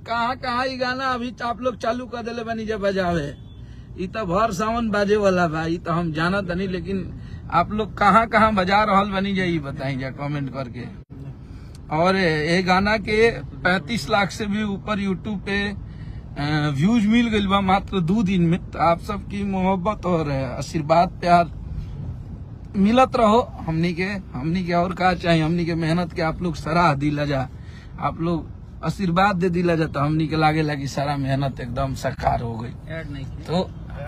कहाँ कहाँ ई गाना अभी तो आप लोग चालू कर दिले बनी जब बजावे ई तो भर सावन बाजे वाला बा ई तो हम जानत नहीं लेकिन आप लोग कहाँ कहाँ बजा रहल बनी जा ई बताई जा कमेंट करके और ये गाना के 35 लाख से भी ऊपर यूट्यूब पे व्यूज मिल गई बा मात्र दो दिन में तो आप सबकी मोहब्बत और आशीर्वाद प्यार मिलत रहो हमनी के हमनी के और का चाहिए हमनी के मेहनत के आप लोग सराह दिला जा आप लोग आशीर्वाद दे दिला जा तो हमनी के लागे लगी सारा मेहनत एकदम साकार हो गई ऐड नहीं की तो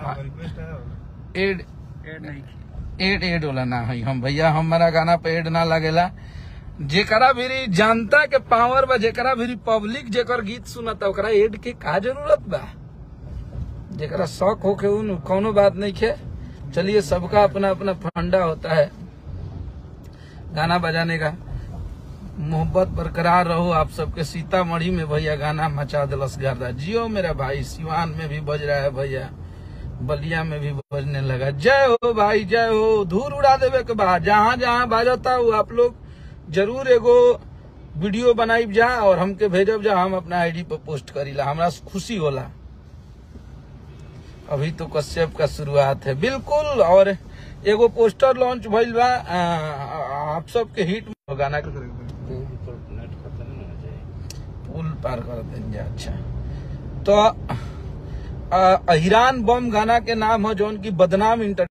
एड ऐड नहीं की एड एड वाला ना है हम भैया हमारा गाना पे एड ना लगेला जेकरा भी जनता के पावर बा जेकरा भी पब्लिक जेकर गीत सुनता ओकरा एड के का जरूरत बा जेकरा शौक होके उन कोनो बात नहीं खे चलिए सबका अपना अपना फंडा होता है गाना बजाने का मोहब्बत बरकरार रहो आप सबके सीतामढ़ी में भैया गाना मचा दिलस गर्दा जियो मेरा भाई सिवान में भी बज रहा है भैया बलिया में भी बजने लगा जय हो भाई जय हो धूल उड़ा देवे के बाद जहाँ जहाँ बाजता वो आप लोग जरूर एगो वीडियो बनाई जा और हमके भेजब जा हम अपना आईडी पर पोस्ट करीला हमरा खुशी होला अभी तो कश्यप का शुरुआत है बिल्कुल और एगो पोस्टर लॉन्च भइल बा आ, आप सबके हिट गाना के पुल पार कर दें जा अच्छा तो आ, हिरान बम गाना के नाम है जौन की बदनाम इंटर